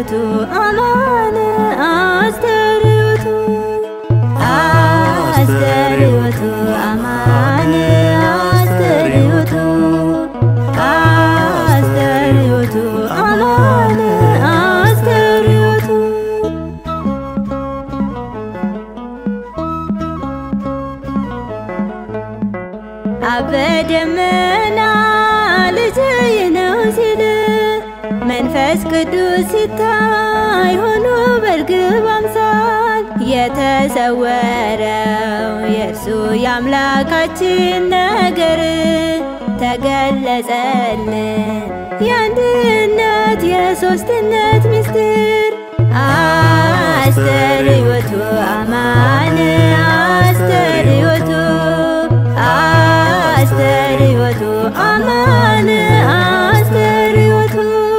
አስተርእዮቱ አማን አስተርእዮቱ አስተርእዮቱ አማን አስተርእዮቱ አስተርእዮቱ አማን አስተርእዮቱ አበ ደመና ልጅህ ነው ሲል መንፈስ ቅዱስ ሲታይ ሆኖ በርግብ አምሳል የተሰወረው የእርሱ የአምላካችን ነገር ተገለጸልን የአንድነት የሦስትነት ምስጢር አስተርእዮቱ አማን አስተርእዮቱ አስተርእዮቱ አማን አስተርእዮቱ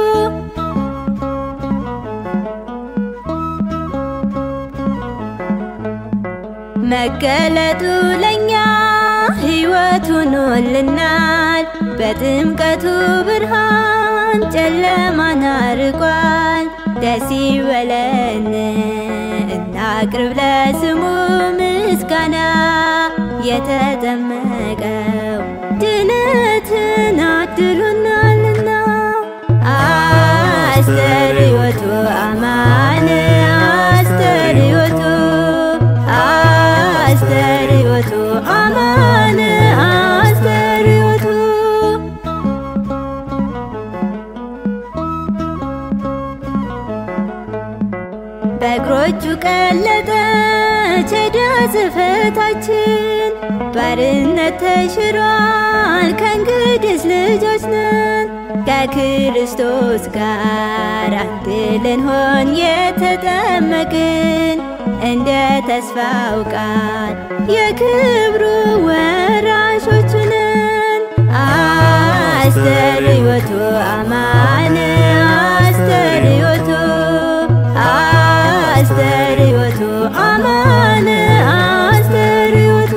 መገለጡ ለኛ ሕይወት ሆኖልናል። በጥምቀቱ ብርሃን ጨለማን አርቋል። ደስ ይበለን እናቅርብ ለስሙ ምስጋና የተጠመቀው ድነትን አድሎናልና አስተርእዮቱ አማን አስተርእዮቱ አስተርእዮቱ አማን አስተርእዮቱ በእግሮቹ ቀለጠች ዕዳ ጽሕፈታችን ባርነት ተሽሯል ከእንግዲህስ ልጆች ነን ከክርስቶስ ጋር አንድ ልንሆን የተጠመቅን እንደ ተስፋው ቃል የክብሩ ወራሾች ነን አስተርእዮቱ አማን አስተርእዮቱ አስተርእዮቱ አማን አስተርእዮቱ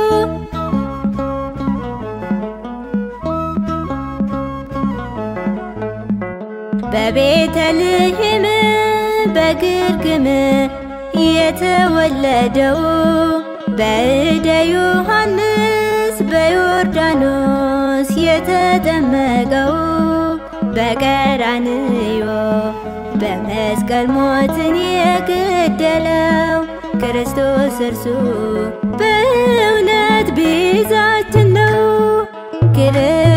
በቤተልሔም በግርግም የተወለደው በእደ ዮሐንስ በዮርዳኖስ የተጠመቀው በቀራንዮ በመስቀል ሞትን የገደለው ክርስቶስ እርሱ በእውነት ቤዛችን ነው። ክብር